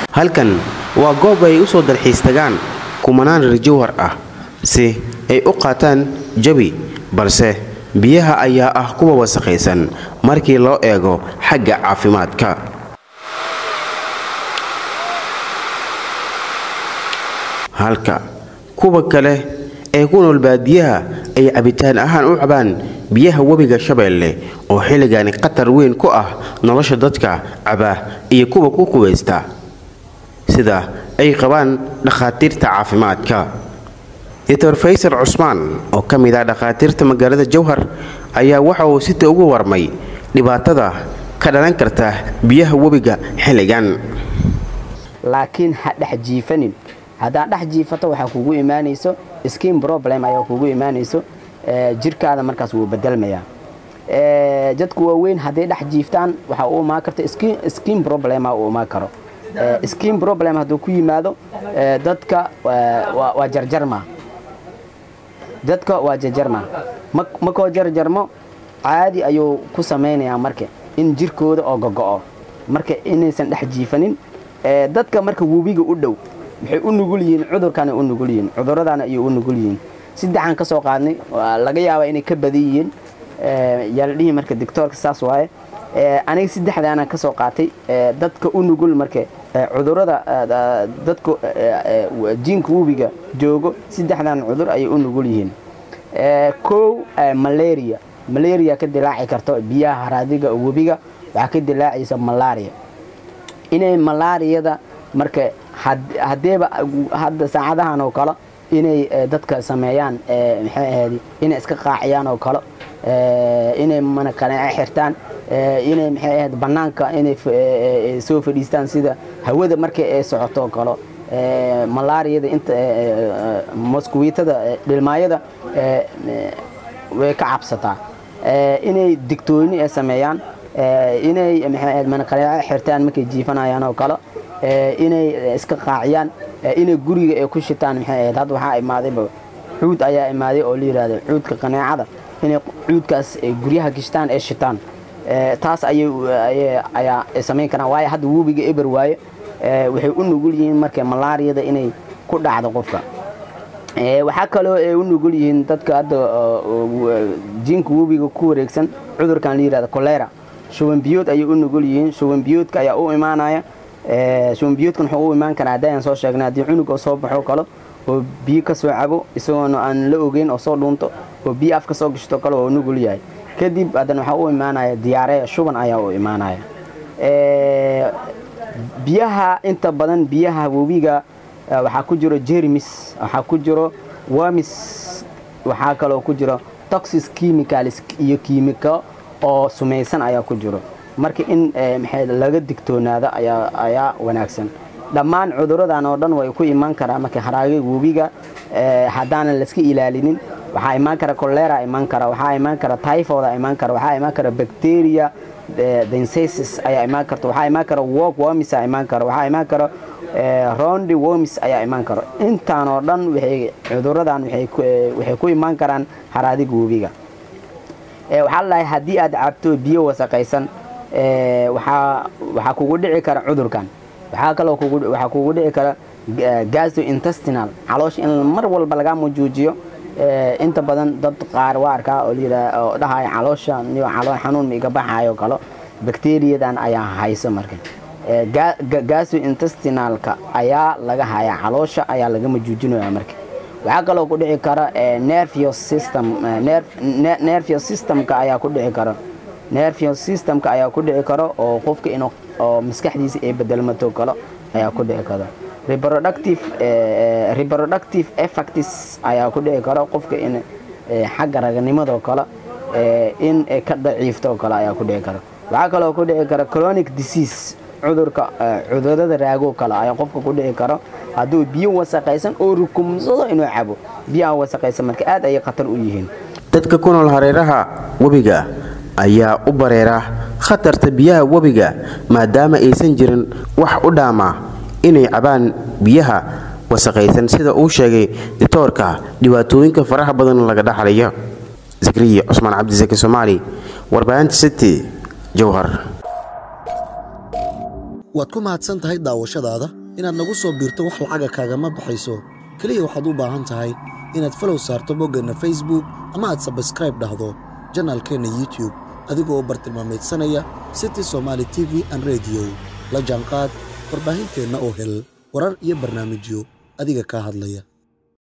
halkan waa goob ay u soo dalxiis tagaan kumanaan reer jowhar ah si ay u qaataan jabi balse biyaha ayaa ah kuwa wasakhaysan markii loo eego xagga caafimaadka halka kuwa kale ee ku nool baadiyaha ay cabitaan ahaan u cabaan biyaha webiga shabeelle oo xilligani khatar weyn ku ah nolosha dadka caba iyo kuwa ku qubaysta sida ay qabaan dhakhaatiirta caafimaadka doctor faysal cusmaan oo ka mid ah dhakhaatiirta magaalada jowhar ayaa waxa uu sita ugu warmay dhibaatada ka dhalan karta biyaha webiga xilligan laakiin ha dhex jiifanin haddaad dhex jiifato waxaa kugu imaanayso skin problem ayaa kugu imaanayso jirkaada markaas wuu bedelmayaa dadku waaweyn hadday dhex jiiftaan waxaa u imaan karta skin problema u imaan karo skin problem hadduu ku yimaado dadka waa jarjarma dadka waa jarjarma makoo jarjarmo caadi ayuu ku samaynayaa marka in jirkooda oo gogo'o marka inaysan dhex jiifanin dadka marka webiga u dhow waxay u nugul yihiin cudurkaana u nugul yihiin cuduradaana ayay u nugul yihiin saddexaan ka soo qaadnay laga yaabaa inay ka badan yihiin yaa la dhihi marka doctoorka saas waaye aniga saddexdaana ka soo qaatay dadka u nugul marka cudurada dadka jiinka webiga joogo saddexdan cudur ayay u nugul yihiin kow malaria malaria ka dilaaci karto biyaha haraadiga webiga waxaa ka dilaacaysa malaria inay malaariyada marka haddeeba hadda saacadahan oo kale inay dadka sameeyaan maxay ahayd inay iska qaaciyaan oo kale inay manaqaneece xirtaan inay maxay ahayd bannaanka inay soo fadhiistaan sida hawada markay ay socoto oo kale malaariyada inta moskuwiitada dhilmaayada way ka cabsataa inay digtooni ay sameeyaan inay maxay ahayd manaqaneece xirtaan markay jiifanayaan oo kale inay iska qaaciyaan inay guriga ay ku shitaan maxay ahayd hadda waxaa imaadayba cuud ayaa imaaday oo la yidhahda cuudka qaneecada inay cuudkaas guryaha gishtaan ee shitaan taas ayaa samayn karaan waayo hadda webiga eber waaye waxay u nugul yihiin marka malaariyada inay ku dhacdo qofka waxaa kaloo ay u nugul yihiin dadka hadda jiinka webiga ku wareegsan cudurkan la yidhahda kolera shubanbiyood ayay u nugul yihiin shubanbiyoodka ayaa u imaanaya shubanbiyoodkan wuxuu u imaan karaa haddayaan soo sheegnay haddii cunug oo soo baxo kalo oo biyo ka soo cabo isagoona aan la ogeyn oo soo dhuunto oo biyo af ka soo gashto kale oo nugul yahay kadib haddana waxaa u imaanaya diyaareya shuban ayaa u imaanaya biyaha inta badan biyaha webiga waxaa ku jiro jermis waxaa ku jiro wamis waxaa kaloo ku jiro toxis chemicals iyo kiimiko oo sumaysan ayaa ku jiro marka in maxay laga digtoonaado ayaa ayaa wanaagsan dhammaan cuduradan oo dhan way ku imaan karaa marka haraaga webiga haddaanan layska ilaalinin waxaa imaan kara colera imaan kara waxaa imaan kara typhoida imaan kara waxaa imaan kara bacteria densasis ayaa imaan karta waxaa imaan kara walk wormis ayaa imaan kara waxaa imaan kara rondi wormis ayaa imaan kara intaan oo dhan waxay cuduradan waxay ku imaan karaan haraadiga webiga waxaa ladahay haddii aad cabto biyo wasaqaysan waxaa kugu dhici kara cudurkan waxaa kaloo waxaa kugu dhici kara gastrointestinal caloosha in mar walba laga mujuujiyo inta badan dad qaar waa arkaa oo layidhaha oo dhahaya caloosha niyo calool xanuun ma iga baxayo kalo bakteriyadan ayaa hayso marka gastrointestinalka ayaa laga hayaa caloosha ayaa laga mujuujinaya marka waxaa kaloo ku dhici kara nervous system nervous systemka ayaa ku dhici kara nervous systemka ayaa ku dhici karo oo qofka inuu oo maskaxdiisa ay bedelmato kalo ayaa ku dhici karo reproductive reproductive effects ayaa ku dhici karo qofka in xagga raganimadoo kale in ka daciifto kale ayaa ku dhici kara waxaa kaloo ku dhici kara chronic disease cudurka cudurada raago kale ayaa qofka ku dhici karo hadduu biyo wasaqaysan oo rukumsado inuu cabo biyaha wasaqaysan marka aad ayay khatar u yihiin dadka ku nool hareeraha webiga ayaa u bareera khatarta biyaha webiga maadaama aysan jirin wax u dhaama inay cabaan biyaha wasaqaysan sida uu sheegay ditoorka dhibaatooyinka faraha badan laga dhaxlayo zakriya cusmaan cabdisaki soomaali warbaahinta city jowhar waad ku mahadsan tahay daawashadaada inaad nagu soo biirto wax lacaga kaagama baxayso keliya waxaad u baahan tahay inaad falow saarto boggeenna facebook ama aad sabskraib dhahdo janaalkeenna youtube adigoo bartilmaamaydsanaya city somaali t v an rediyo la jaanqaad warbaahinteenna oo hel warar iyo barnaamijyo adiga kaa hadlaya